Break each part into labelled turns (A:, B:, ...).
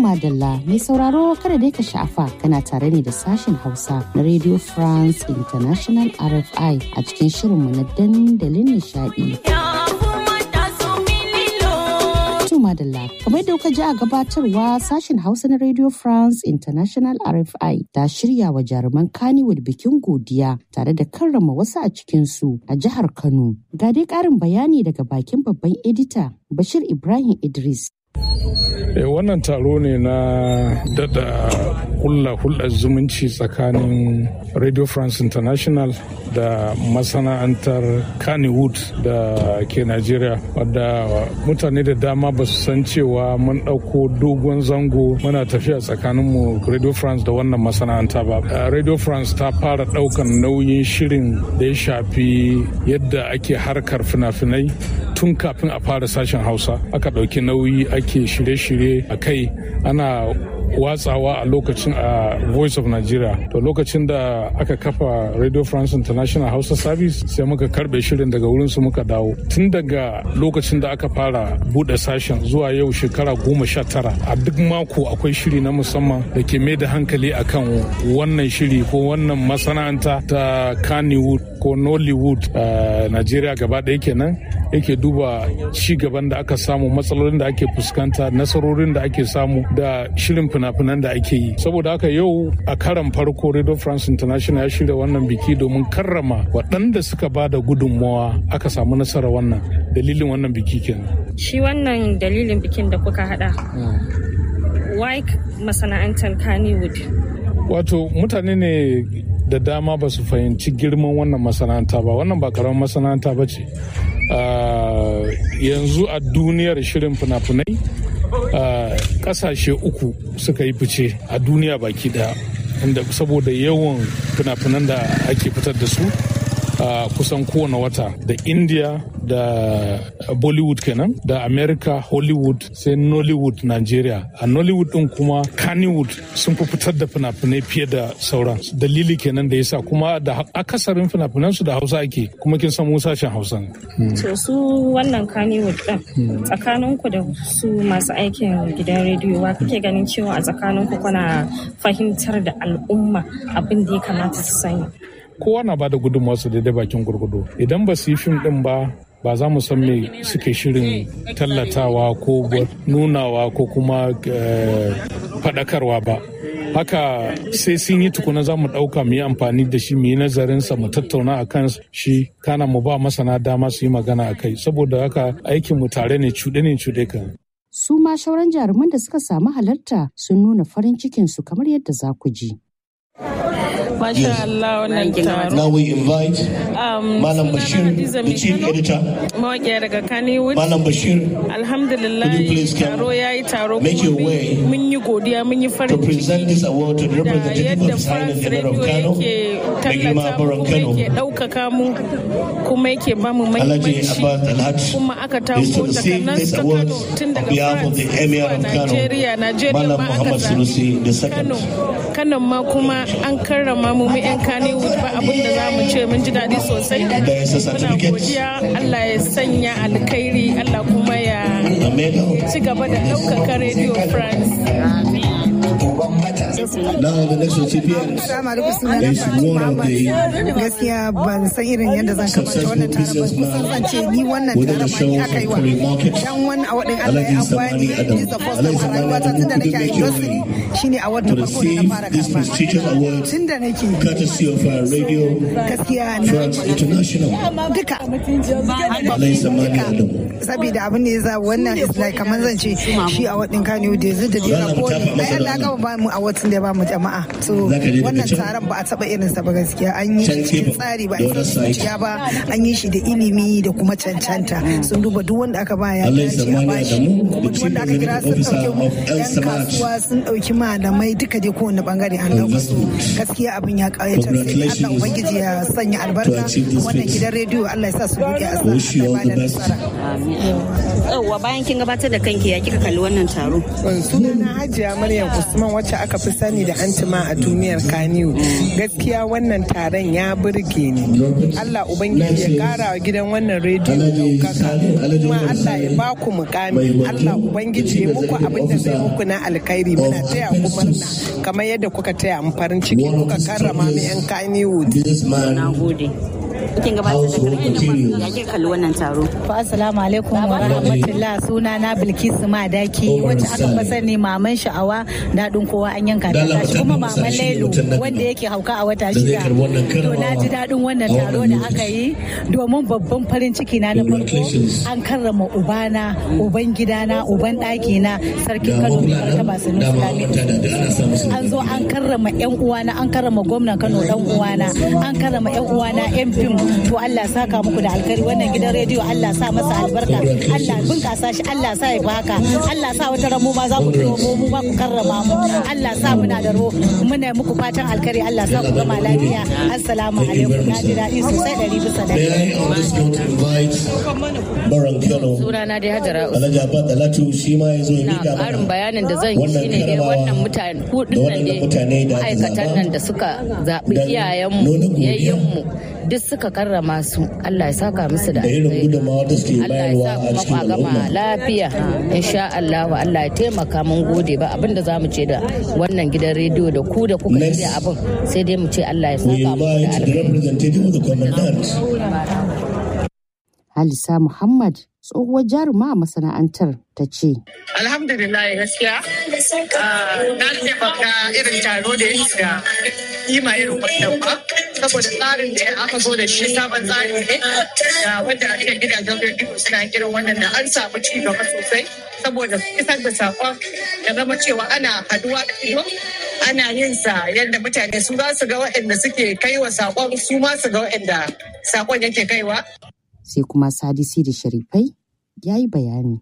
A: madalla mai sauraro kada dai ka sha'afa kana tare ne da sashen Hausa na Radio France International RFI a cikin shirinmu na dandalin nishadi. madalla kamar yadda kuka ji a gabatarwa sashen hausa na radio france international rfi ta shirya wa jaruman kannywood bikin godiya tare da karrama wasu a cikinsu a jihar kano ga dai karin bayani daga bakin babban edita bashir ibrahim idris
B: wannan taro ne na dada hulla hulɗar zumunci tsakanin radio france international da masana'antar kannywood da ke nigeria wadda mutane da dama ba su san cewa mun ɗauko dogon zango muna tafiya tsakaninmu radio france da wannan masana'anta ba radio france ta fara ɗaukan nauyin shirin da ya shafi yadda ake harkar fina-finai tun kafin a fara sashen hausa aka ɗauki nauyi ake shirye-shirye a kai ana watsawa a lokacin a voice of nigeria to lokacin da aka kafa radio france international hausa service sai muka karbe shirin daga wurin su muka dawo tun daga lokacin da aka fara bude sashen zuwa yau shekara goma sha tara a duk mako akwai shiri na musamman da ke mai da hankali akan wannan shiri ko wannan masana'anta ta kannywood ko nollywood a nigeria gaba ɗaya kenan yake duba ci gaban da aka samu matsalolin da ake fuskanta nasarorin da ake samu da shirin fina-finan da ake yi saboda haka yau a karan farko radio france international ya shirya wannan biki domin karrama waɗanda suka ba da gudunmawa aka samu nasara wannan dalilin wannan biki kenan
C: shi wannan dalilin bikin da kuka hada why masana'antar kannywood
B: wato mutane ne da dama ba su fahimci girman wannan masana'anta ba wannan ba karamin masana'anta ba ce yanzu a duniyar shirin fina-finai kasashe uku suka yi fice a duniya baki daya inda saboda yawan fina-finan da ake fitar da su a kusan kowane wata da india da bollywood kenan da america hollywood sai nollywood nigeria a nollywood din kuma kannywood sun fi fitar da fina-finai fiye da sauran dalili kenan da yasa kuma da akasarin fina-finansu da hausa ake kuma kin san sashen hausa
C: to su wannan kannywood din tsakaninku da su masu aikin gidan rediyo wa kake ganin cewa a tsakaninku kuna fahimtar da al'umma abin da ya kamata su sani
B: kowa na bada gudunmawarsa daidai bakin gurgudu idan ba su yi fim din ba ba za mu san me suke shirin tallatawa ko nunawa ko kuma faɗakarwa ba haka sai sun yi tukuna za mu ɗauka mu yi amfani da shi mu yi nazarinsa mu tattauna a kan shi kana mu ba masana dama su yi magana a kai saboda haka aikin mu tare ne cuɗe ne cuɗe kan
A: su ma shauran jaruman da suka samu halarta sun nuna farin cikinsu kamar yadda za ku ji.
D: Masha Allah wannan taro.
E: Now we invite Malam Bashir, the chief editor.
D: Mawaƙiya daga Kannywood.
E: Malam Bashir,
D: Alhamdulillah
E: Could you please come?
D: taro ya yi taro
E: Make
D: kuma
E: your way
D: mun yi godiya mun yi
E: to
D: farin
E: present
D: ciki
E: this award to the
D: da
E: representative
D: yadda
E: of Silent
D: France
E: Emir of
D: Radio
E: Kano,
D: yake
E: mai girma
D: tallata mu
E: Baron
D: kuma
E: Kano,
D: yake ɗaukaka mu kuma yake ba mu
E: Alhaji
D: mahimmanci
E: Abbas Alhaj,
D: kuma aka
E: is
D: tako
E: to receive
D: takanas
E: this
D: ta
E: award
D: Kano tun
E: on
D: daga
E: behalf of
D: France
E: the Emir
D: zuwa
E: of Kano,
D: Nigeria Nigeria
E: Malam
D: ma aka
E: Muhammad Sunusi
D: zaɓi Kano
E: II.
D: Kano ma kuma an karrama mu mu 'yan Kannywood ba abin da za mu ce mun ji daɗi sosai
E: There is a
D: muna
E: certificate,
D: godiya Allah ya sanya alkhairi Allah kuma ya
E: a medal.
D: ci gaba da ɗaukaka Radio France.
E: Now the next recipient is one of the
F: gaskiya ban san irin yadda zan kamata wannan taron ba kusan zan ce ni wannan
E: within
F: taron
E: the
F: ma
E: show
F: ni
E: of
F: aka yi wa
E: Curry Market.
F: dan wani a wadin Allah
E: Alhaji
F: ya
E: Samani
F: bani
E: Adam.
F: is the first
E: Alhaji
F: time a
E: Samani
F: rayuwata
E: Adam,
F: tun da
E: could you
F: nake a
E: make your
F: industry
E: way
F: shine a wadda
E: to
F: farko da na
E: receive
F: fara
E: this
F: karba
E: prestigious award
F: tun da nake
E: courtesy of our radio
F: gaskiya na
E: France International.
F: duka
E: Alhaji Samani Adam.
F: saboda abin da ya za wannan is like kamar zan ce shi a wadin Kano da yanzu da
E: Za
F: jira
E: mu
F: ko
E: tafa masa
F: ai Allah
E: da
F: ka ba mu a watan da ba mu jama'a so
E: Za ka je daga
F: wannan
E: can?
F: taron ba a taba irin sa ba gaskiya an yi
E: Can
F: shi cikin
E: gefen,
F: tsari ba
E: da
F: a
E: wani
F: isa
E: side.
F: zuciya ba an yi shi da ilimi da kuma cancanta sun duba duk wanda aka ba ya
E: Allah ya
F: dace a
E: zamani
F: bashi
E: Adamu,
F: kuma
E: the
F: duk
E: chief
F: wanda aka kira sun
E: executive officer
F: dauki
E: of El
F: yan
E: Samad.
F: kasuwa sun dauki malamai duka dai kowane bangare an dauka su gaskiya abin ya kayatar sai Allah
E: Congratulations
F: ubangiji ya sanya albarka
E: to achieve this
F: wannan
E: feat.
F: gidan rediyo Allah ya sa su buɗe a
E: Wish you all the best.
G: Yauwa bayan kin gabatar da kanki ya kika kalli wannan taro.
F: sunana hajiya maryam usman wacce aka fi sani
G: sani da antima a duniyar kaniyu gaskiya wannan taron ya burge ni allah ubangiji ya kara wa gidan wannan rediyo daukaka kuma allah ya ba ku mukami allah ubangiji ya muku abin da zai muku na alkhairi muna taya ku murna kamar yadda kuka taya mu farin ciki kuka karrama mu yan kaniyu
H: na gode kin gabatar da karki ya ke kalli wannan taro.
I: Fa assalamu alaikum wa rahmatullah suna na Bilkisu Madaki wacce aka fi sani maman sha'awa daɗin kowa an yanka ta tashi kuma maman Lailu wanda yake hauka a wata shida. To na ji daɗin wannan taro da aka yi domin babban farin ciki na na farko an karrama ubana uban gidana uban ɗakina sarkin Kano mai martaba Sanusi Lamido. An zo an karrama yan uwana an karrama gwamnan Kano dan uwana an karrama yan uwana yan fim to Allah saka muku da alkari wannan gidan rediyo Allah sa masa albarka Allah bunkasa shi Allah sa ya baka Allah sa wata ramu ma za ku tuno mu mu ba ku karrama mu Allah sa muna da ro muna muku fatan alkari Allah sa ku gama lafiya assalamu alaikum na ji daɗi sosai ɗari bisa ɗari.
J: Sunana dai Hajara
E: Alhaji Abba Dalatu shi ma ya zo ya
J: Na
E: miƙa
J: ƙarin
E: mana
J: bayanin da zan yi shine dai wannan mutane hudun nan ne ma'aikatan nan da suka zaɓi iyayenmu yayyenmu duk suka karrama su Allah ya saka musu da
E: da irin
J: alheri.
E: gudunmawa da suke
J: Allah ya
E: bayarwa a
J: sa kuma
E: cikin
J: kwa gama
E: al'umma.
J: lafiya insha Allah Allah ya taimaka mun gode ba abinda za mu ce da wannan gidan rediyo da ku da kuka shirya abin sai dai mu ce Allah ya
E: We
J: saka muku da
E: invite the
J: alheri.
E: representative of the commandant.
A: Halisa Muhammad tsohuwar jaruma a masana'antar ta ce.
K: Alhamdulillah gaskiya ah, na taimaka irin taro da ya shiga kima irin wannan ba saboda tsarin da aka zo da shi sabon tsari ne da wanda ake gidajen rediyo suna irin wannan da an samu ci gaba sosai saboda isar da sakon ya zama cewa ana haduwa da ido ana yin sa yadda mutane su za su ga waɗanda suke kaiwa sakon su ma su ga waɗanda sakon yake kaiwa
A: Sai kuma Sadisi da Sharifai ya yi bayani.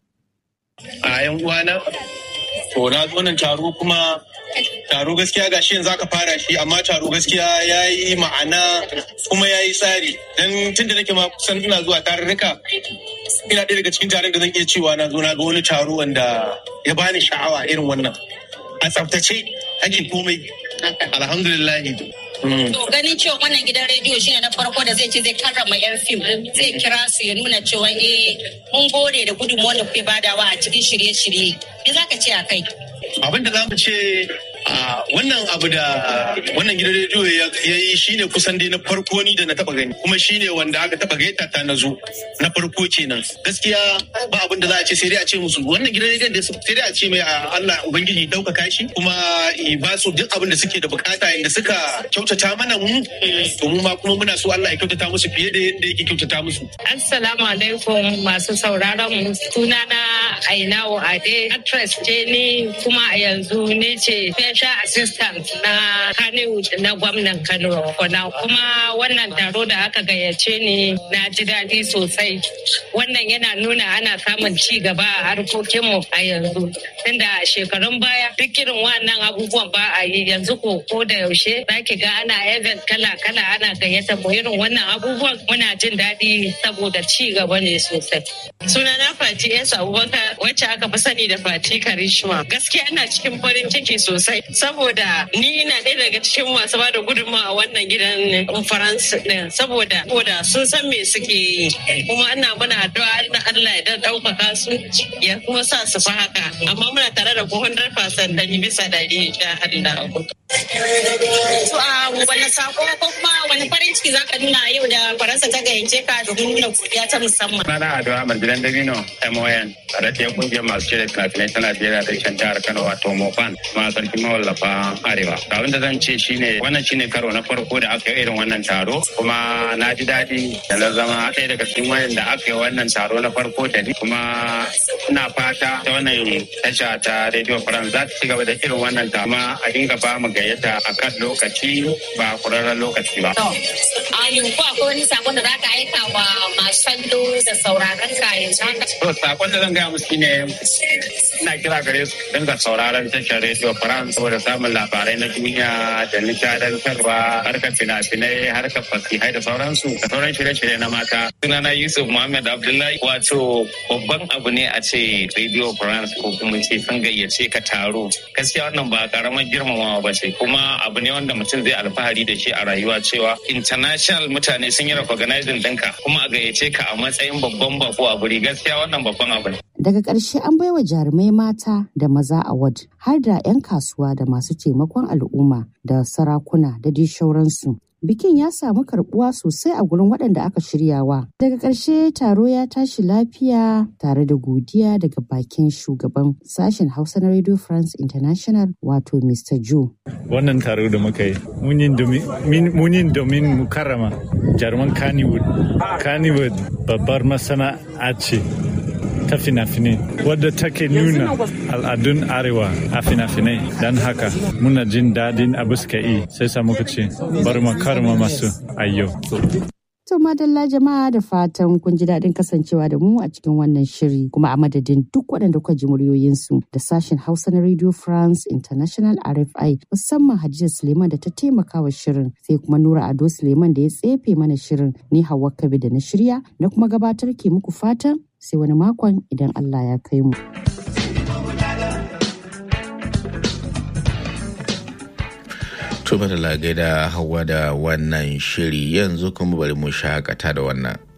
L: a yan uwana to na zo nan taro kuma taro gaskiya ga shi yanzu aka fara shi amma taro gaskiya ya yi ma'ana kuma ya yi tsari don tun da nake ma kusan ina zuwa tarurruka ina ɗaya daga cikin taron da zan iya cewa na zo na ga wani taro wanda ya bani sha'awa irin wannan a tsaftace ake komai alhamdulillah Mm.
M: To ganin cewa wannan gidan rediyo shine na farko da zai ce zai karrama yan fim zai kira su ya nuna cewa eh mun gode da gudunmuwar da kuke badawa a cikin shirye-shirye. Me za ka ce a kai?
L: abin da za mu ce a wannan abu da wannan gidan rediyo ya ya yi shine kusan dai na farko ni da na taba gani kuma shine wanda aka taba gaita ta na zo na farko kenan gaskiya ba abin da za a ce sai dai a ce musu wannan gidan rediyon da sai dai a ce mai a Allah ubangiji ɗaukaka shi kuma i ba su duk abin da suke da bukata inda suka kyautata mana mu to mu ma kuma muna so Allah ya kyautata musu fiye da yadda yake kyautata musu
K: Assalamu alaikum masu sauraron mu sunana Ainawo Ade actress ce ni kuma a yanzu ne ce special assistant na Kannywood na gwamnan Kano Kona kuma wannan taro da aka gayyace ni na ji daɗi sosai wannan yana nuna ana samun ci gaba a harkokinmu a yanzu tunda a shekarun baya duk irin wannan abubuwan ba a yi yanzu ko ko da yaushe zaki ga ana event kala kala ana gayyata mu irin wannan abubuwan muna jin daɗi saboda ci gaba ne sosai sunana Fati S Abubakar wacce aka fi sani da Fati Karishma gaskiya ina cikin farin ciki sosai saboda ni ina ɗaya daga cikin masu ba da gudunmawa a wannan gidan faransa ɗin saboda saboda sun san me suke yi kuma ina muna addu'a Allah Allah ya ɗaukaka su ya kuma sa su fi haka amma muna tare da ku 100% ɗari bisa ɗari insha Allah.
M: To a wani sako ko kuma wani farin ciki za ka nuna yau da Faransa ta gayyace ka domin nuna godiya ta musamman.
N: Sana Ado Ahmad Gidan Dabino MON tare da kungiyar masu shirya fina-finai ta Najeriya da shan jihar Kano wato Mofan kuma sarki mawallafa Arewa. Abin da zan ce shine wannan shine karo na farko da aka yi irin wannan taro kuma na ji daɗi da na zama ɗaya daga cikin wayan da aka yi wannan taro na farko da ni kuma ina fata ta wannan tasha ta Radio France za ta ci gaba da irin wannan taro kuma a dinga ba mu gayyata a kan lokaci ba kurarren lokaci ba.
M: To, a yanzu ko akwai wani sakon da za ka aika wa masu kallo da sauraron ka yanzu haka.
N: To sakon da zan gaya musu shine ina kira gare su dinga sauraron tashar Radio France saboda samun labarai na duniya da nishadantarwa harkar fina-finai harkar fasihai da sauransu da sauran shirye-shirye na mata. Sunana Yusuf Muhammad Abdullahi wato babban abu ne a ce Radio France ko kuma ce sun gayyace ka taro. Gaskiya wannan ba karamar girmamawa ba ce kuma abu ne wanda mutum zai alfahari da shi a rayuwa cewa international mutane sun yi recognizing ɗinka kuma a gayyace ka a matsayin babban bako a guri gaskiya wannan babban abu ne.
A: Daga ƙarshe an baiwa jarumai mata da maza award har da 'yan kasuwa da masu taimakon al'umma da sarakuna da dai shauransu. Bikin ya samu karbuwa sosai a gurin waɗanda aka shiryawa. Daga ƙarshe taro ya tashi lafiya tare da godiya daga bakin shugaban sashen Hausa na Radio France International wato Mr. Joe.
O: Wannan taro da muka yi, mun yi domin mu karrama jaruman Kannywood. Kannywood babbar masana'a ce ta fina-finai wadda take nuna al'adun arewa a fina-finai don haka muna jin daɗin abu suka yi sai sa muka ce bari mu karma masu ayyo.
A: To madalla jama'a da fatan kun ji daɗin kasancewa da mu a cikin wannan shiri kuma a madadin duk waɗanda kuka ji muryoyinsu da sashen Hausa na Radio France International RFI musamman Hadiza Suleiman da ta taimaka wa shirin sai kuma Nura Ado Suleiman da ya tsefe mana shirin ni Hauwa Kabi da na shirya na kuma gabatar ke muku fatan sai wani makon idan Allah ya kai mu.
P: Tuba da lagai da hawa da wannan shiri yanzu kuma bari mu shakata da wannan.